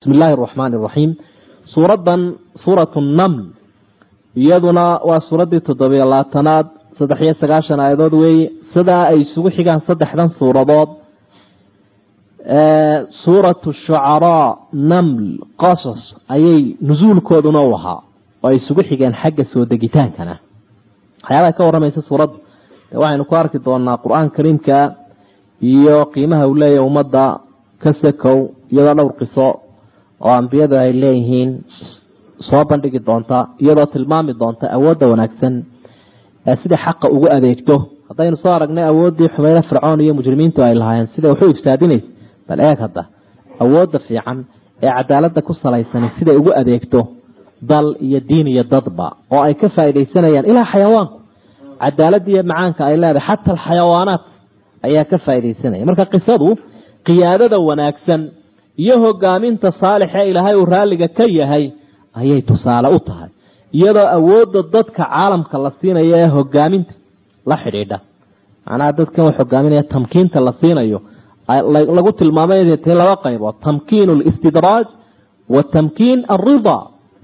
bismi illaahi araxmaani araxiim suuraddan suuratu naml iyaduna waa suuraddii toddobiyo labaatanaad saddex iyo sagaashan aayadood weeye sidaa ay isugu xigaan saddexdan suuradood suuratu shucaraa naml qasas ayay nusuulkooduna u ahaa oo ay isugu xigeen xagga soo degitaankana waxyaabaha ka warramaysa suuradda de waxaynu ku arki doonaa qur-aan kariimka iyo qiimaha uu leeyahy ummadda ka sakow iyadoo dhowr qiso oo ambiyadu ay leeyihiin soo bandhigi doonta iyadoo tilmaami doonta awoodda wanaagsan ee sida xaqa ugu adeegto haddaynu soo aragnay awooddii xumayda fircoon iyo mujrimiintu ay lahaayeen sida waxu ifsaadinaysa bal eeg hadda awoodda fiican ee cadaaladda ku salaysani siday ugu adeegto dal iyo diin iyo dadba oo ay ka faaidaysanayaan ilaa xayawaanku cadaaladda iyo macaanka ay leedahay xataa alxayawaanaat ayaa ka faaidaysanaya marka qisadu qiyaadada wanaagsan iyo hogaaminta saalix ee ilaahay uu raalliga ka yahay ayay tusaale u tahay iyadoo awoodda dadka caalamka la siinayo ee hogaaminta la xidhiidha macnaha dadkan wax hogaaminaya tamkiinta la siinayo lagu tilmaamay inay tahay laba qaybood tamkiin listidraaj wa tamkiin alridaa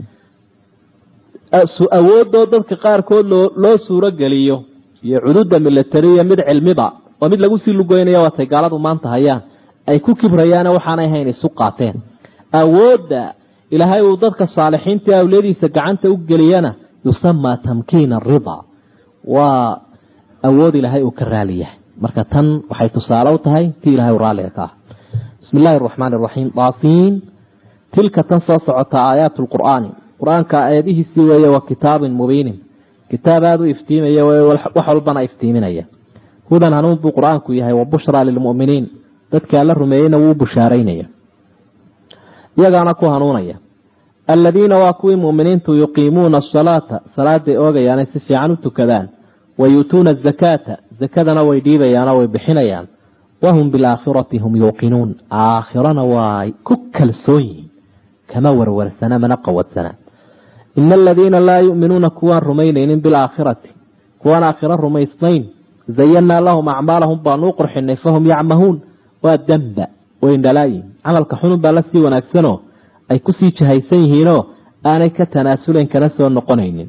awoodoo dadka qaarkood loo suuro geliyo iyo cududa milatariya mid cilmiba oo mid lagu sii lugoynaya waatay gaaladu maanta hayaan ay ku kibrayaane waxaanay hayn isu qaateen awoodda ilaahay uu dadka saalixiinta awliyadiisa gacanta u geliyana yusamaa tamkiin aridaa waa awood ilaahay uu ka raali yahay marka tan waxay tusaale u tahay tii ilahay uu raalliga ka ah bismi illaahi araxmaani araxiim daasiin tilka tan soo socota aayaat lqur'aani qur-aanka aayadihiisii weeye wa kitaabin mubiinin kitaab aada u iftiimaya wax walbana iftiiminaya hudan hanuun buu qur-aanku yahay wa bushraa lilmu'miniin dadka alla rumeeyeyna wuu bushaaraynaya iyagaana ku hanuunaya aladiina waa kuwii mu'miniintu yuqiimuuna asalaata salaaday oogayaanay si fiican u tukadaan wa yuutuuna azakaata zakadana way dhiibayaanoo way bixinayaan wahum bilaakhirati hum yuuqinuun aakhirana waa ku kalsoon yihiin kama warwarsana mana qawadsana ina aladiina laa yu'minuuna kuwaan rumaynaynin bilaakhirati kuwaan aakhiro rumaysnayn zayanaa lahum acmaalahum baanu u qurxinay fahum yacmahuun waa damba wayndhalaayihin camalka xunun baa la sii wanaagsanoo ay kusii jahaysan yihiinoo aanay ka tanaasulayn kana soo noqonaynin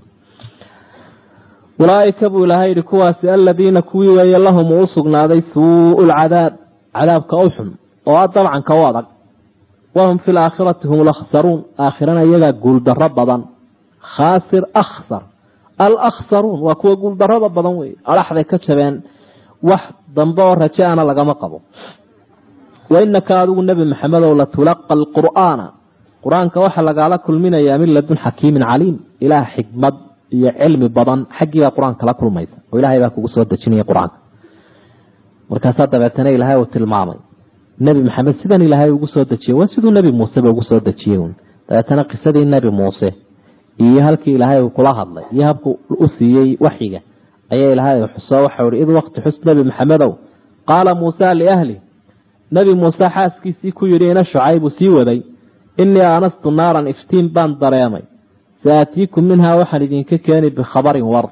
ulaaika buu ilaahay yihi kuwaasi aladiina kuwii weeye lahum uu u sugnaaday suu'u lcadaab cadaabka u xun oo a dabcanka u adag wahum fi laakhirati hum lakhsaruun aakhirana iyagaa guuldaro badan khaasir akhsar alakhsaruun waa kuwa guuldarada badan wey adhaxday ka jabeen wax dambe oo rajaana lagama qabo wainaka adigu nebi maxamedow latulaqa alqur'aana qur-aanka waxaa lagaala kulminayaa min ladun xakiimin caliim ilaah xikmad iyo cilmi badan xaggiibaa qur-aanka la kulmaysa oo ilaahay baa kugu soo dejinaya qur-aanka markaasaa dabeetana ilaahay uu tilmaamay nebi maxamed sidan ilaahay ugu soo dejiyey waa siduu nebi muuseba ugu soo dejiyey un dabeetana qisadii nebi muuse iyo halkii ilaahay uu kula hadlay iyo habku u siiyey waxyiga ayaa ilaahay xuso waxau ihi id waqti xus nebi maxamedow qaala muusa liahli nebi muuse xaaskiisii ku yidhi ina shucaybu sii waday innii aanastu naaran iftiin baan dareemay saatiikum minhaa waxaan idinka keeni bikhabarin war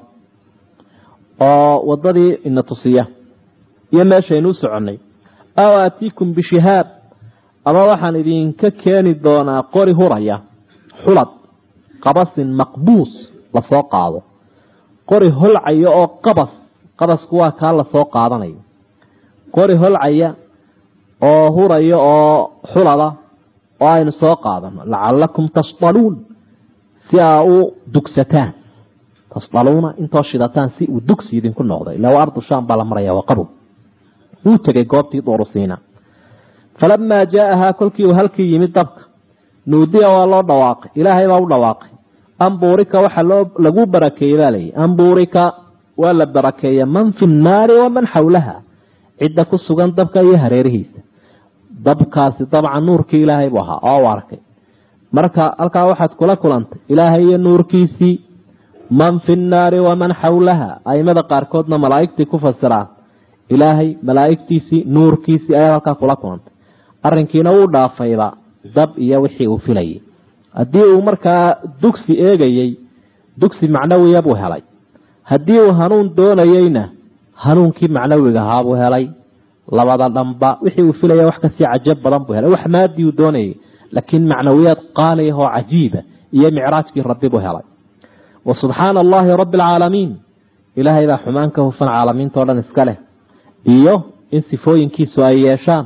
oo wadadii ina tusiya iyo meeshaynu u soconnay aw aatiikum bishihaab ama waxaan idinka keeni doonaa qori huraya xulad qabasin maqbuus lasoo qaado qori holcaya oo qabas qabasku waa kaa lasoo qaadanayo qori holcaya oo huraya oo xulada oo aynu soo qaadano lacalakum tasdaluun si aa u dugsataan tasdaluuna intoo shidataan si uu dugsi idinku noqdo ilaa ardu shaam baa la maraya waa qabow wuu tegay goobtii durusiina falamaa jaa'ahaa kolkii uu halkii yimid dabka nuudiya waa loo dhawaaqay ilaahay baa u dhawaaqay ambuurika waxaa loo lagu barakeeyey baa layihi ambuurika waa la barakeeya man fi nnaari waman xawlaha cidda ku sugan dabka iyo hareerihiisa dabkaasi dabcan nuurkii ilaahay buu ahaa oo u arkay marka halkaa waxaad kula kulantay ilaahay iyo nuurkiisii man fi nnaari waman xawlaha aimada qaarkoodna malaa'igtii ku fasiraan ilaahay malaa'igtiisii nuurkiisii ayaad halkaa kula kulantay arrinkiina wuu dhaafayba dab iyo wixii uu filayay haddii uu markaa dugsi eegayey dugsi macnawiya buu helay haddii uu hanuun doonayeyna hanuunkii macnawiga ahaa buu helay labada dhanba wixii uu filaya wax kasii cajab badan buu helay wax maadii uu doonayay laakiin macnawiyaad qaaliah oo cajiiba iyo micraajkii rabbi buu helay wa subxaana allahi rabbi alcaalamiin ilaahay baa xumaan ka hufan caalamiintao dhan iska leh iyo in sifooyinkiisu ay yeeshaan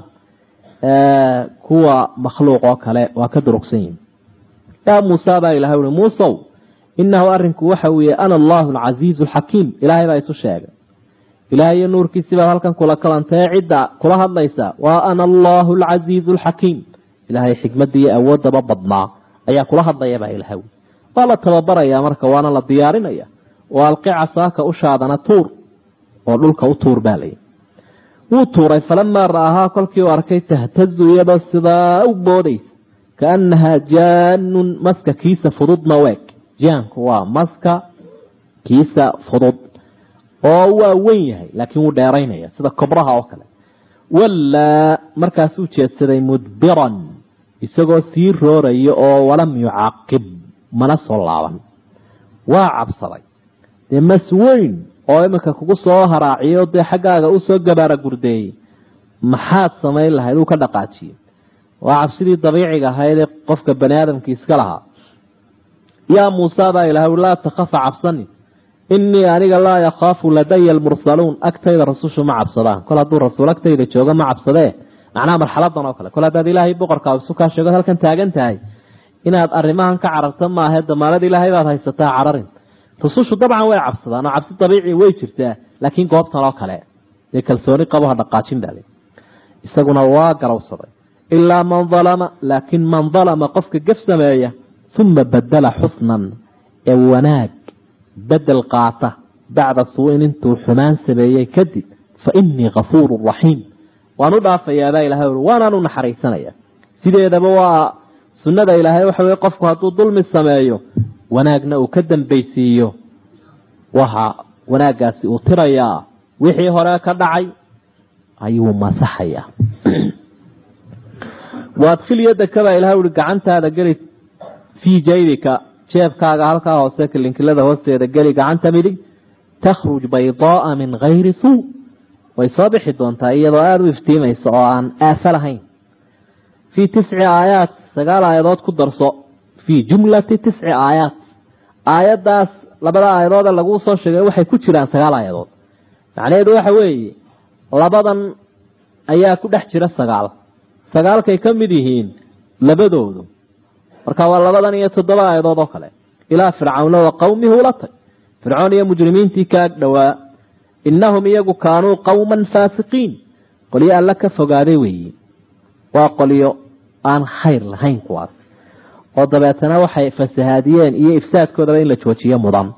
kuwa makhluuq oo kale waa ka durugsan yihin yaa muusa baa ilahay ui muusow inahu arinku waxa weeye ana allahu alcasiizu alxakiim ilaahay baa isu sheegay ilaahay iyo nuurkiisii baad halkan kula kalantee cidda kula hadlaysa waa ana allahu alcasiizu alxakiim ilaahay xikmadda iyo awooddaba badnaa ayaa kula hadlayabaa ilahay waa la tababarayaa marka waana la diyaarinaya oo alqi casaaka ushaadana tuur oo dhulka u tuur baa layi wuu tuuray falamaa ra'ahaa kolkii uu arkay tahtazu iyadoo sidaa u boodaysa kaannahaa jaanun maska kiisa fududna weeg jaanku waa maska kiisa fudud oo waa wen yahay laakiin wuu dheeraynaya sida kobraha oo kale wallaa markaasuu jeedsaday mudbiran isagoo sii rooraya oo walam yucaaqib mana soo laaban waa cabsaday dee mas weyn oo iminka kugu soo haraaciyo dee xaggaaga usoo gabaara gurdeeyey maxaad samayn lahayd uu ka dhaqaajiyey waa cabsidii dabiiciga ahayd ee qofka bani aadamkii iska lahaa yaa muusa baa ilahay ui laa takhafa cabsani inii aniga laa yakhaafu ladaya almursaluun agtayda rasushu ma cabsadaan kol hadduu rasuul agtayda joogo ma cabsadee macnaha marxaladan oo kale kol haddaad ilaahay boqorkaa isu kaa sheego halkan taagan tahay inaad arrimahan ka cararto maahe damaalada ilaahay baad haysataa cararin rusushu dabcan way cabsadaan oo cabsi dabiici way jirtaa laakiin goobtan oo kale dee kalsooni qabo ha dhaqaajin bale isaguna waa garowsaday ilaa man dalama laakiin man dalama qofka gef sameeya uma badala xusnan ee wanaag bedel qaata bacda suu-in intuu xumaan sameeyey kadib fa inii kafuuru raxiim waan u dhaafayaabaa ilahay ui waanaan u naxariisanaya sideedaba waa sunnada ilaahay waxa weye qofku hadduu dulmi sameeyo wanaagna uu ka dambaysiiyo waxa wanaaggaasi uu tirayaa wixii hore ka dhacay ayuu masaxaya waadkhil yadaka baa ilahay ui gacantaada geli fii jaybika jeebkaaga halkaa hoose kilinkilada hoosteeda geli gacanta midig takhruj baydaaa min gayri suu way soo bixi doontaa iyadoo aada u iftiimaysa oo aan aafo lahayn fii tisci aayaat sagaal aayadood ku darso fii jumlati tisci aayaat aayaddaas labada aayadoode laguu soo sheegay waxay ku jiraan sagaal aayadood macnaheedu waxa weeye labadan ayaa ku dhex jira sagaal sagaalkay ka mid yihiin labadoodu marka waa labadan iyo toddoba aayadood oo kale ilaa fircawna wa qowmihi ula tag fircoon iyo mujrimiintii ka ag dhowaa innahum iyagu kaanuu qowman faasiqiin qolyo alla ka fogaaday weeye waa qolyo aan khayr lahayn kuwaas oo dabeetana waxay fasahaadiyeen iyo ifsaadkoodaba in la joojiyo mudan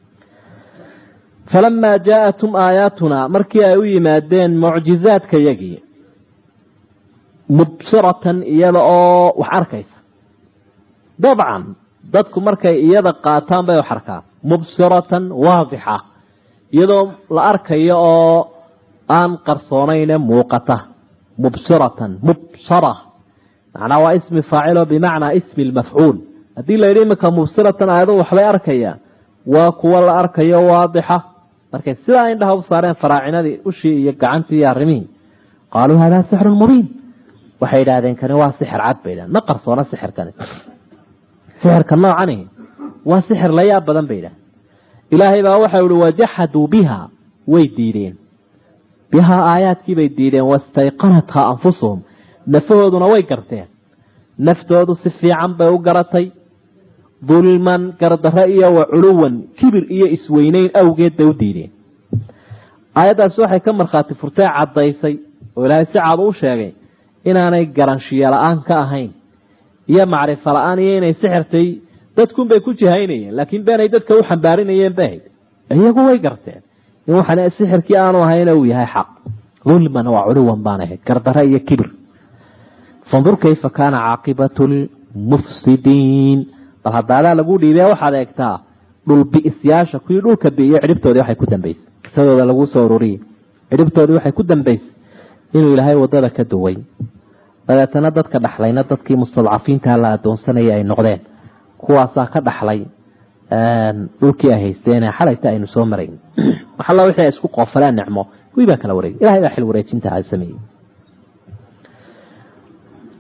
falamaa jaa-atum aayaatunaa markii ay u yimaadeen mucjizaadka yagii mubsiratan iyada oo wax arkaysa dabcan dadku markay iyada qaataan bay wax arkaan mubsiratan waadixa iyadoo la arkayo oo aan qarsoonayne muuqata mubsiratan mubsara macnaa waa ismi faacilo bimacnaa ismi lmafcuul haddii la yidhi iminka mubsiratan aayadu waxbay arkayaan waa kuwo la arkayo waadixa markay sidaa indhaha u saareen faraacinadii ushii iyo gacantii iyo arrimihii qaaluu hadaa sixrun mubiin waxay idhaahdeen kani waa sixir cad bay idhahdeen ma qarsoona sixirkani sixirka noocani waa sixir la yaab badan bay idhahdeen ilaahay baa waxau ihi wajaxaduu biha way diideen bihaa aayaadkiibay diideen wastayqanathaa anfusuhum nafahooduna way garteen naftoodu si fiican bay u garatay dulman gardaro iyo wa culuwan kibir iyo isweyneyn awgeed bay u diideen aayaddaasi waxay ka markhaati furtee caddaysay oo ilaahay si cad u sheegay inaanay garanshiyo la-aan ka ahayn iyo macrifo la-aan iyo inay sixirtay dadkunbay ku jihaynayeen laakiin beenay dadka u xambaarinayeen bahayd iyagu way garteen in waxaan sixirkii aanu ahayna uu yahay xaq dulman waa culuwan baan ahayd gardaro iyo kibir fandur kayfa kaana caaqibatu lmufsidiin bal hadaadaa lagu dhiibee waxaad eegtaa dhulbi'isyaasha kuwii dhulka bi'iyo cidhibtoodii waxay ku dambaysay qisadooda laguu soo ururiyey cidhibtoodii waxay ku dambaysay inuu ilaahay wadada ka duway dabeetana dadka dhaxlayna dadkii mustadcafiinta la adoonsanaya ay noqdeen kuwaasaa ka dhaxlay dhulkii ay haysteen xalayta aynu soo marayn waxalla wixii ay isku qoofaleen nicmo kuwii baa kala wareegay ilahay baa xil wareejinta sameeyey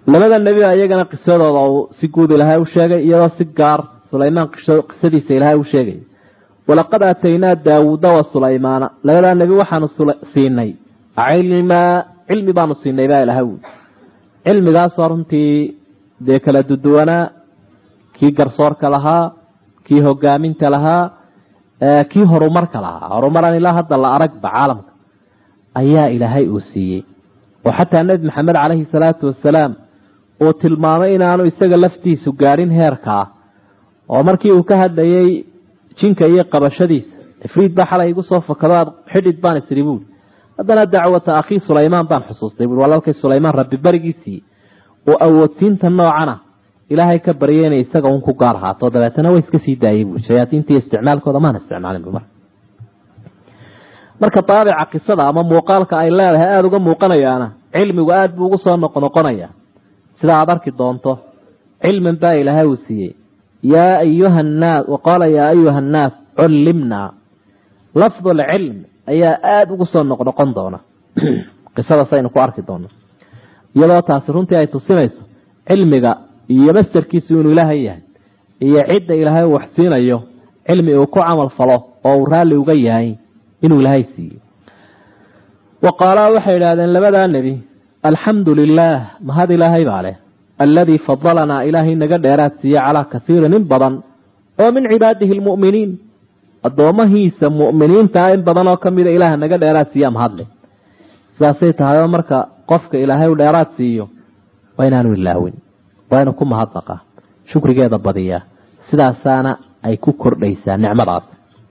labada nebi iyagana qisadooda uu si guud ilaahay u sheegay iyadoo si gaar sulaymaan qisadiisa ilaahay u sheegay walaqad aataynaa daawuuda wa sulaymaana labadaa nebi waxaanu siinay cilmaa cilmi baanu siinay baa ilahay ui cilmigaasoo runtii dee kala duduwanaa kii garsoorka lahaa kii hogaaminta lahaa kii horumarka lahaa horumaran ilaa hadda la aragba caalamka ayaa ilaahay uu siiyey oo xataa nebi maxamed caleyhi salaatu wasalaam uu tilmaamay inaanu isaga laftiisu gaadhin heerkaa oo markii uu ka hadlayay jinka iyo qabashadiisa ifriid baa xalay igu soo fakado aad xidhid baan isiri buuri haddana dacwata akhii sulaymaan baan xusuustay buui walaalkay sulaymaan rabbi berigiisii oo awoodsiinta noocana ilaahay ka baryay inay isaga un ku gaar ahaato dabeetana way iska sii daayay buui shayaatiintii isticmaalkooda maana isticmaalin bu marka marka daabica qisada ama muuqaalka ay leedahay aada uga muuqanayaana cilmigu aada buu ugu soo noqnoqonaya sida aada arki doonto cilmin baa ilaahay uu siiyey yaa ayuha nnaas waqaala yaa ayuha annaas cullimnaa lafdu lcilm ayaa aada ugu soo noqnoqon doona qisadaas aynu ku arki doono iyadoo taasi runtii ay tusinayso cilmiga iyo mastarkiisu inuu ilaahay yahay iyo cidda ilaahay uu waxsiinayo cilmi uu ku camal falo oo uu raalli uga yahay inuu ilaahay siiyo wa qaalaa waxay idhahdeen labadaa nebi alxamdu lilaah mahad ilaahay baa leh alladii fadalanaa ilaahay naga dheeraad siiye calaa kasiirin in badan oo min cibaadihi lmu'miniin addoomahiisa mu'miniintaa in badan oo kamida ilaah naga dheeraad siiya mahadleh sidaasay tahay oo marka qofka ilaahay u dheeraad siiyo waa inaanu ilaawin waa inuu ku mahadnaqaa shukrigeeda badiyaa sidaasaana ay ku kordhaysaa nicmadaas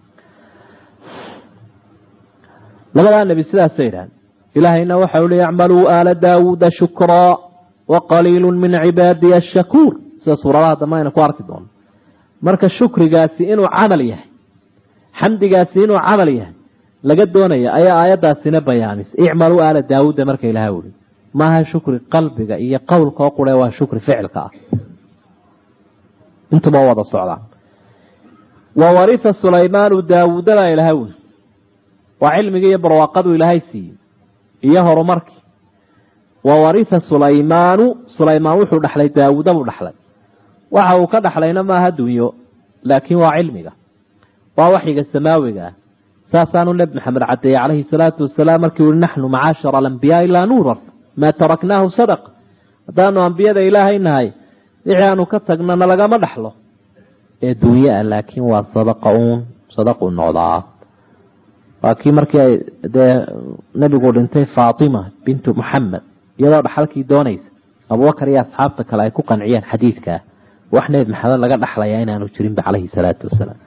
labadaa nebi sidaasay idhahan ilaahayna waxa uli yacmaluu aala daawuuda shukraa wa qaliilu min cibaadiya ashakuur sida suuradaha dambe aynu ku arki doono marka shukrigaasi inuu camal yahay xamdigaasi inuu camal yahay laga doonaya ayaa aayadaasina bayaamis icmaluu aala daawuuda marka ilaha uli maaha shukri qalbiga iyo qowlka oo qure waa shukri ficilka ah intuba wada socdaa wa warisa sulaymaanu daawuudabaa ilaha uli waa cilmigii iyo barwaaqadu ilaahay siiyey iyo horumarkii wa warisa sulaymaanu sulaymaan wuxuu dhexlay daawuuda buu dhexlay waxa uu ka dhexlayna maaha dunyo laakiin waa cilmiga waa waxyiga samaawiga ah saasaanu nebi maxamed cadeeyey calayhi salaatu wasalaam markii ui naxnu macaashara alambiyaai laa nuurar maa taraknaahu sadaq haddaanu ambiyada ilaahay nahay wixii aanu ka tagnana lagama dhaxlo ee dunye ah laakiin waa sadaqa uun sadaqu noqdaa waa kii markii ay dee nebigu dhintay faatima bintu muxamed iyadoo dhaxalkii doonaysa abubakar iyo asxaabta kale ay ku qanciyeen xadiidkaa wax nebi maxamed laga dhaxlayaa inaanu jirinba calayhi salaatu wasalaam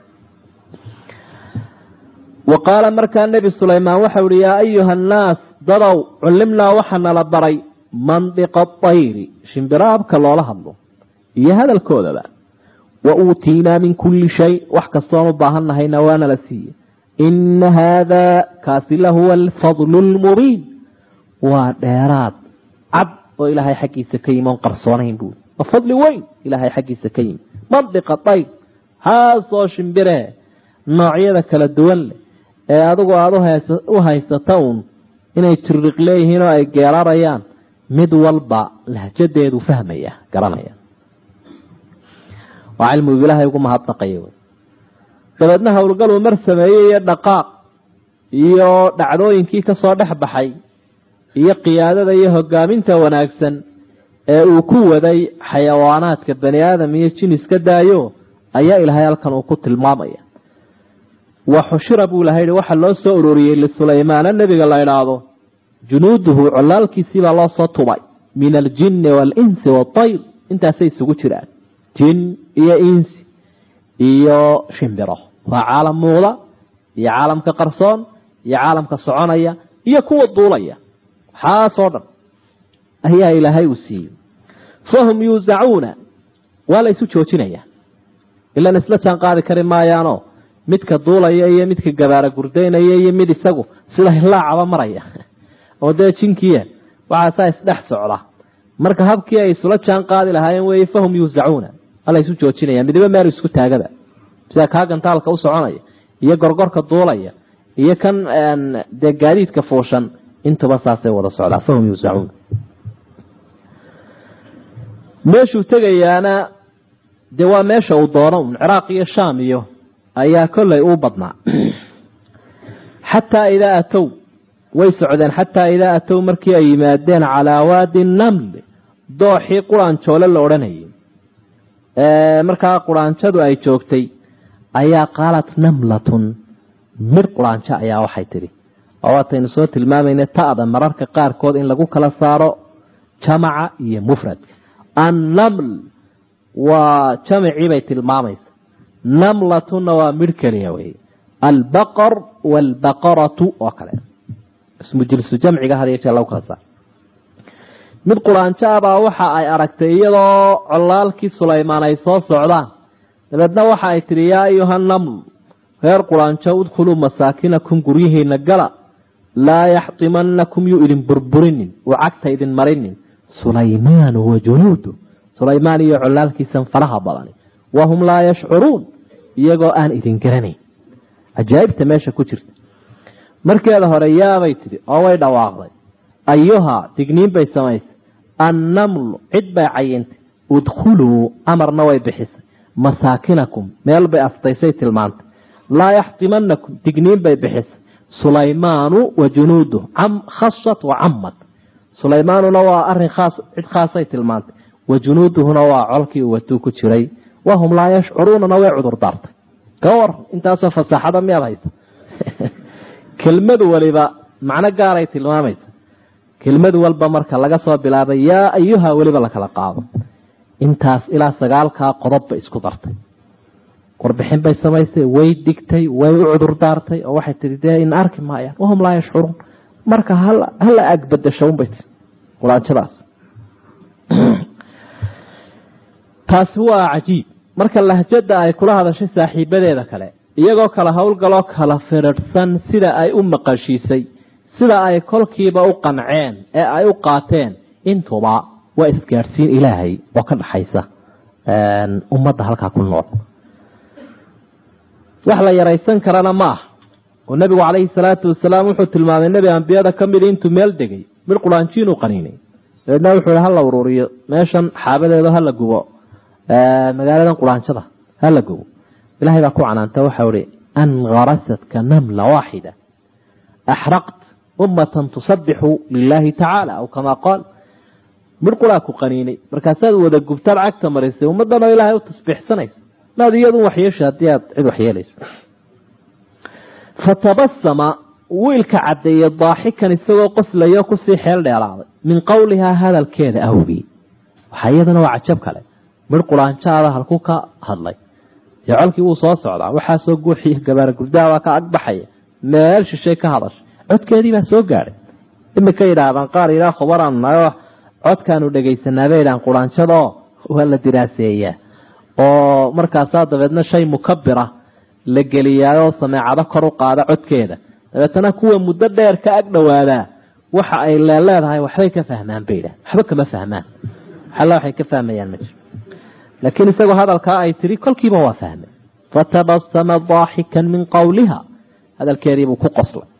wa qaala markaa nebi sulaymaan waxau ihi yaa ayuha annaas dadow cullimnaa waxaa nala baray mandiqa tayri shimbiraabka loola hadlo iyo hadalkoodaba wa uutiinaa min kulli shay wax kastoon u baahan nahayna waana la siiye ina haadaa kaasi lahuwa alfadlu lmubiin waa dheeraad cad oo ilaahay xaggiisa ka yimi oon qarsoonayn buui waa fadli weyn ilaahay xaggiisa ka yimi mandiqa tayr haasoo shimbire noocyada kala duwan leh ee adigu aada u haysata uun inay tiriq leeyihiin oo ay geerarayaan mid walba lahjadeedu fahmaya garanaya waa cilmigu ilaahay ugu mahadnaqaya wy dabeedna howlgaluu mar sameeyey iyo dhaqaaq iyo dhacdooyinkii kasoo dhex baxay iyo qiyaadada iyo hogaaminta wanaagsan ee uu ku waday xayawaanaadka bani aadam iyo jin iska daayo ayaa ilaahay halkan uu ku tilmaamaya wa xushira buu ilahay hi waxaa loo soo uroriyey lisulaymaana nebiga la idhaahdo junuuduhu colaalkiisiibaa loo soo tubay min aljinni waalinsi waatayr intaasay isugu jiraan jin iyo insi iyo shimbiro waa caalam muuqda iyo caalamka qarsoon iyo caalamka soconaya iyo kuwa duulaya waxaasoo dhan ayaa ilaahay uu siiyey fahum yuusacuuna waa la isu joojinaya ilan isla jaan qaadi kari maayaanoo midka duulaya iyo midka gabaara gurdaynaya iyo mid isagu sida hilaacaba maraya oo dee jinkiya waxaasaa isdhex socda marka habkii ay isula jaan qaadi lahaayeen wey fahum yuusacuuna waa la isu joojinaya midiba meel isku taagaba sida kaa gantaalka u soconaya iyo gorgorka duulaya iyo kan dee gaadiidka fuushan intuba saasay wada socdaa fahum yuusacuun meeshuu tegayaana dee waa meesha uu doono un ciraaq iyo shaam iyo ayaa kollay uu badnaa xataa idaa atow way socdeen xataa idaa atow markii ay yimaadeen calaa waadi naml dooxii quraanjoole la odhanayay markaa quraanjadu ay joogtay ayaa qaalat namlatun midh quraanjo ayaa waxay tidhi oo waataynu soo tilmaamayna ta'da mararka qaarkood in lagu kala saaro jamaca iyo mufradka annaml waa jamacii bay tilmaamaysa namlatunna waa midh keliya wey albaqar waalbaqaratu oo kale ismu jilsu jamciga had iyo jeer lagu kala saaro mid quraanjo abaa waxa ay aragtay iyadoo colaalkii sulaymaan ay soo socdaan dabeedna waxa ay tidhi yaa ayuha naml reer quraanjo udkhuluu masaakinakum guryihiina gala laa yaxtimanakum yuu idin burburinin uu cagta idin marinin sulaymaanu wa junuudu sulaymaan iyo colaalkiisan faraha badani wahum laa yashcuruun iyagoo aan idin garanayn cajaa'ibta meesha ku jirta markeeda hore yaabay tidhi oo way dhawaaqday ayuhaa digniin bay samaysay annamlu cid bay cayintay udkhuluu amarna way bixisay masaakinakum meel bay aftaysay tilmaantay laa yaxtimanakum digniin bay bixisay sulaymaanu wa junuuduh khasat wa camad sulaymaanuna waa arin khaas cid khaasay tilmaantay wa junuuduhuna waa colkii uu watuu ku jiray wahum laa yashcuruunana way cudur daartay ka war intaasoo fasaaxada miyaad haysa kelmadu waliba macno gaaray tilmaamaysa kelmadu walba marka laga soo bilaabay yaa ayuha weliba lakala qaado intaas ilaa sagaalkaa qodob bay isku dartay warbixin bay samaysay way digtay way u cudur daartay oo waxay tii dee in arki maayaan wahum laa yashcuruun marka hala agbadasho unbay tii quraanjadaas taasi waa cajiib marka lahjada ay kula hadashay saaxiibadeeda kale iyagoo kala howlgaloo kala firirhsan sida ay u maqashiisay sida ay kolkiiba u qanceen ee ay u qaateen intuba waa isgaadhsiin ilaahay oo ka dhaxaysa ummadda halkaa ku nool wax la yaraysan karana ma ah oo nebigu calayhi salaatu wasalaam wuxuu tilmaamay nebi ambiyada ka mid intuu meel degay mid quraanjiinuu qaniinay dabeedna wuxuu hi hala uruuriyo meeshan xaabadeedo hala gubo magaaladan quraanjada hala gubo ilahay baa ku canaanta waxau hi an harasadka namla waaxida axraqt ummatan tusabixu lilaahi tacaala aw kamaa qaal midh quraa ku qaniinay markaasaad wada gubtaad cagta marisay ummaddan oo ilaahay u tasbiixsanaysa maad iyadu waxyeesha haddii aad cid waxyeelayso fatabasama wiilka caddeeyey daaxikan isagoo qoslayo kusii xeel dheelaaday min qowlihaa hadalkeeda awgii waxaa iyadana waa cajab kale midh quraanjaada halkuu ka hadlay dee colkii wuu soo socdaa waxaasoo guuxiyo gabaara gurdaabaa ka agbaxaya meel shishay ka hadashay codkeedii baa soo gaadhay imika yidhaahdaan qaar yidhaa khubaraan nayo codkaanu dhegaysanaa bay yidhahaan quraanjadaoo waa la diraaseeyaa oo markaasaa dabeedna shay mukabira la geliyaayoo sameecado kor u qaada codkeeda dabeetana kuwa muddo dheer ka ag dhowaadaa waxa ay leeleedahay waxbay ka fahmaan bay yidhahan waxba kama fahmaan alla waxay ka fahmayaan ma jiro laakiin isagoo hadalkaa ay tiri kolkiiba waa fahmay fatabasama daaxikan min qowliha hadalkeediibuu ku qoslay